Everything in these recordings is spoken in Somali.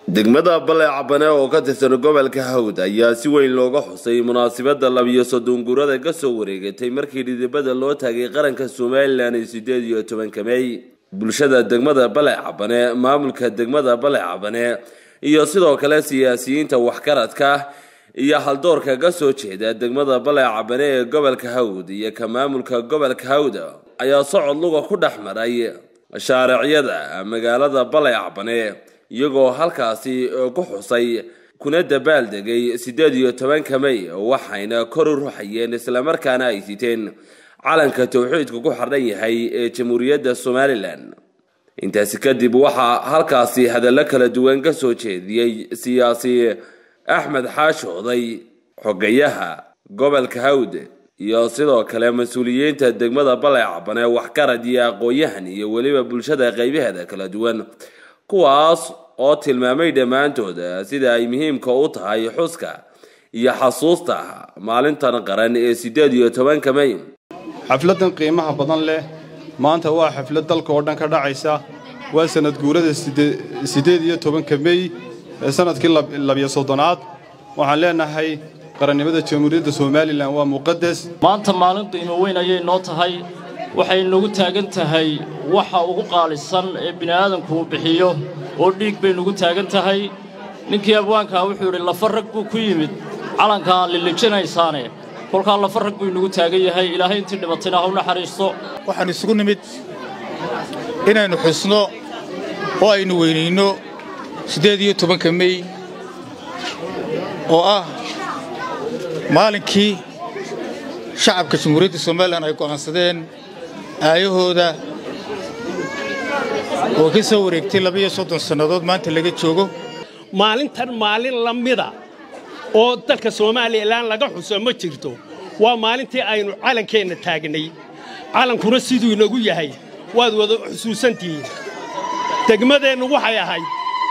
degmada baleecabane oo ka tirsan gobolka hawd ayaa si weyn looga xusay munaasabada labiyo soddon guurada ka soo wareegatay markii dhidibada loo taagay qaranka somalilan ee sideed iyo tobanka mey bulshada degmada baleecabane maamulka degmada baleecabane iyo sidoo kale siyaasiyiinta waxgaradka iyo haldoorka ka soo jeeda degmada baleecabane ee gobolka hawd iyo ka maamulka gobolka hawd ayaa socod luga ku dhex maray shaaricyada magaalada baleecabane iyagoo halkaasi ku xusay kuna dabaaldegay siddeed iyo tobanka mey waxayna kor u ruxayeen islamarkaana ay siteen calanka towxiidku ku xardhan yahay ee jamhuuriyadda somalilan intaasi kadib waxaa halkaasi hadallo kala duwan ka soo jeediyey siyaasi axmed xaashi oday xogayaha gobolka hawd iyo sidoo kale mas-uuliyiinta degmada baleecabane waxgarad iyo aqoon-yahan iyo weliba bulshada qaybaheeda kala duwan kuwaas oo tilmaamay dhammaantood sida ay muhiimka u tahay xuska iyo xasuusta maalintan qaran ee siddeed iyo tobanka mey xafladdan qiimaha badan leh maanta waa xaflad dalka oo dhan ka dhacaysa waa sanad guurada siddeed iyo tobanka mey ee sannadkii labiyo soddonaad waxaan leenahay qarannimada jamhuuriyadda somalilan waa muqadas maanta maalin qiimo weyn ayay noo tahay waxay nagu taagan tahay waxa ugu qaalisan ee bini'aadanku uu bixiyo oo dhiig bay nagu taagan tahay ninkii abwaankaa wuxuu yidhi lafa rag buu ku yimid calankaa lilijinaysaane kolkaa lafa rag buu inagu taagan yahay ilaahay intii dhibatayna ha u naxariisto waxaan isugu nimid inaynu xusno oo aynu weynayno siddeed iyo tobanka mey oo ah maalinkii shacabka jamhuuriyadda somalilan ay go'aansadeen aayahooda oo ka soo wareegtay labaiyo soddon sannadood maanta laga joogo maalintan maalin la mida oo dalka somalilan laga xuso ma jirto waa maalintii aynu calankeenna taagnay calankuna siduu inagu yahay waad wada xusuusantihiin degmadeennu waxay ahayd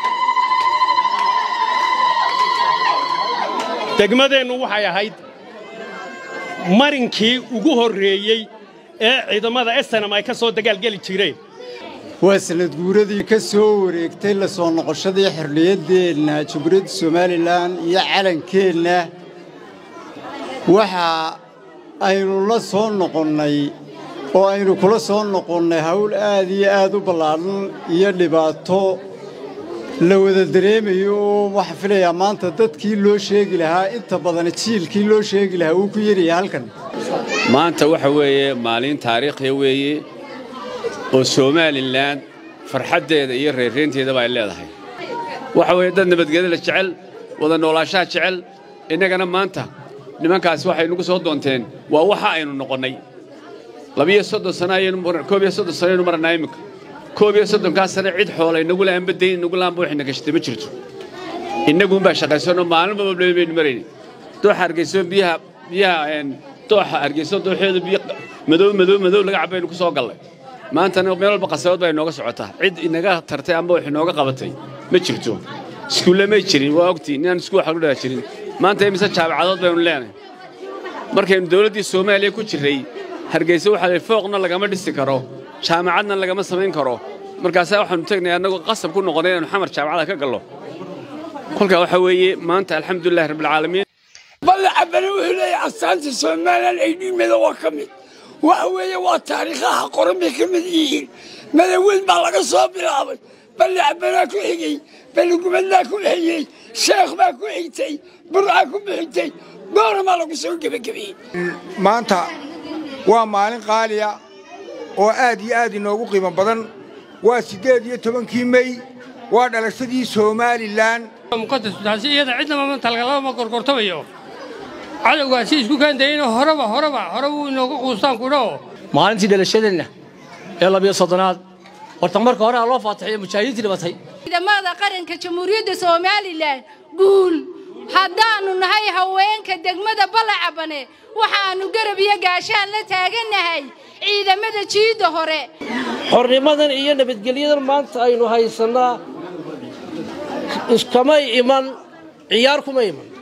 degmadeennu waxay ahayd marinkii ugu horreeyey ee ciidamada estanam ay ka soo dagaalgeli jireen waa sanad guuradii ka soo wareegtay la soo noqoshadii xorriyaddeenna jamhuuriyadda somalilan iyo calankeenna waxa aynu la soo noqonnay oo aynu kula soo noqonnay hawl aad iyo aad u ballaadhan iyo dhibaato la wada dareemayo oo waxaa filayaa maanta dadkii loo sheegi lahaa inta badan jiilkii loo sheegi lahaa wuu ku yaryahay halkan maanta waxa weeye maalin taariikhiya weeye oo somalilan farxaddeeda iyo reerreynteedaba ay leedahay waxa weeye dad nabadgelyada jecel wada noolaanshaha jecel innagana maanta nimankaasi waxay nagu soo doonteen waa waxa aynu noqonnay labiyo soddon sana koob iyo soddon sanaynu marannaa iminka koob iyo soddonkaa sane cid xoolay nagu laanba dayn nagu laanba waxayna gashatay ma jirto innaguunbaa shaqaysanoo maalinba bablema baynu marayni dooxa hargeyso biyaha biyaha dooxa hargeyso dooxeedu biyo madow madow madow laga cabbaynu ku soo gallay maantana meel walba qasabad baa inooga socotaa cid inaga tartay amba wax inooga qabatay ma jirto iskuulle may jirin waa ogtiin inaan iskuul wax lagu dhaa jirin maanta imise jaabacadood baynu leenahay markaynu dawladdii soomaaliya ku jirray hargeysa waxaa lay fooqna lagama dhisi karo jaamacadna lagama samayn karo markaasaa waxaanu tegnay annagoo qasab ku noqonnay inaynu xamar jaamacada ka gallo kolkaa waxaa weeye maanta alxamdulilahi rabbilcaalamiin ballacabane wuxuu leeyahay astaanta somalilan ay dhiimada waa ka mid waxa weeye waa taariikhaha qoran bay ka mid yihiin madaweyn baa laga soo bilaabay ballacbanaa ku xigey baligumadnaa ku xigey sheekh baa ku xigtay burcaa ku bixintay doonamaa lagu soo gebagabeeyey maanta waa maalin qaaliya oo aad iyo aad inoogu qiimo badan waa siddeed iyo tobankii mey waa dhalashadii somalilan muqadastaasi iyada cidnaba maanta lagalama gorgortamayo cadowgaasi isku kaandayeyna horeba horeba hore wuu inoogu quustaan kudhao maalintii dhalashadeenna ee labiyo soddonaad horta marka hore aa loo faataxiyo mujaahidiintii dhibatay ciidamada qaranka jamhuuriyadda somalilan guul haddaannu nahay haweenka degmada ballacabane waxaannu garab iyo gaashaan la taagannahay ciidamada jiidda hore xornimadan iyo nabadgelyadan maanta aynu haysannaa iskamay iman ciyaar kuma iman